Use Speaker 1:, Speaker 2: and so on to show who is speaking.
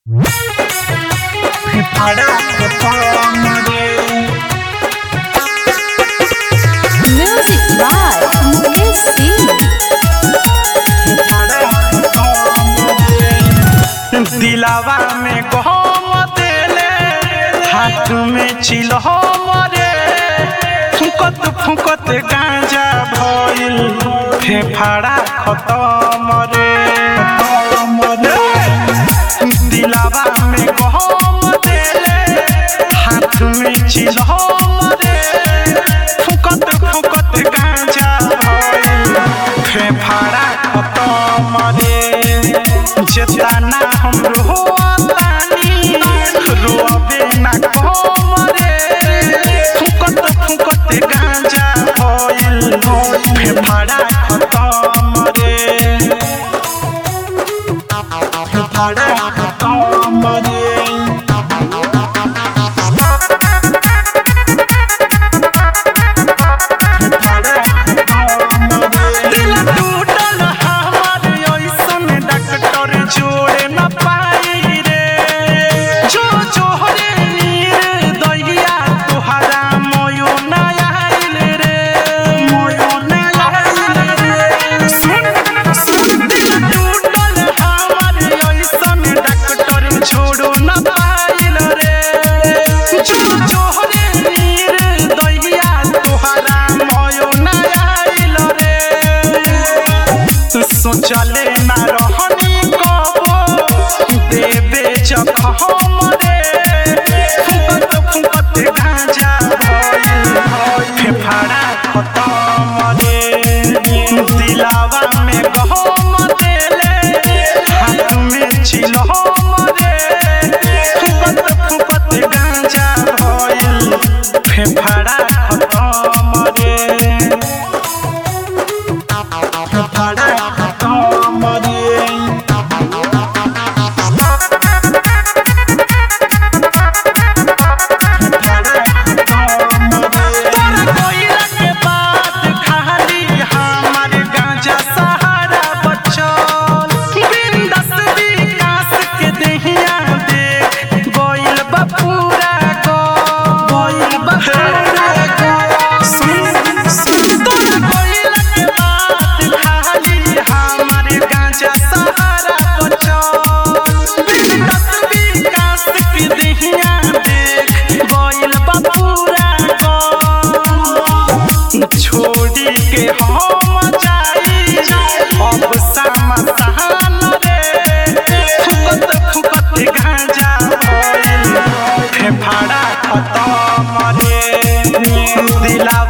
Speaker 1: Music by Mukesh Singh.
Speaker 2: दिलावा में गहम देले हाथ में चिलहम रे फुकत फुकत गांजा भइल फेफाड़ा खतम रे दिलावा में गहम देले हाथ में चिलहम रे फुकत फुकत गांजा भइल फेफाड़ा खतम रे जेतना हम रोतानी रोबे ना कम रे फुकत फुकत गांजा भइल फेफाड़ा खतम रे फेफाड़ा खतम रे दिल टूटल हमार ऐसन डॉक्टर जोड़े न पाई रे जो जोहरे नीर दैया तोहरा मोयो न आइल रे मोयो न आइल रे सुन सुन दिल टूटल हमार ऐसन डॉक्टर जोड़ो न पाइल रे जो जोहरे नीर दैया तोहरा मोयो न आइल रे सोचले ना रहनी कबो देबे जखम रे फुकत फुकत गांजा भइल फेफाड़ा खतम रे दिलावा में गहम देले हाथ में चिलहम रे फुकत फुकत गांजा भइल फेफाड़ा खतम रे फेफाड़ा खतम रे तोरा कोइला के बात खाली हमार गांजा सहारा बचल बिंदस विकास के देहिया देख गोइल बा पूरा गो गोइल बा पूरा गो सुन सुन तोरा कोइला के बात खाली हमार गांजा सहारा बचल बिंदस विकास के देहिया देख गोइल बा पूरा गो छोड़ी के हम जाई अब समसान रे फुकत फुकत गांजा भइल फेफाड़ा खतम रे दिला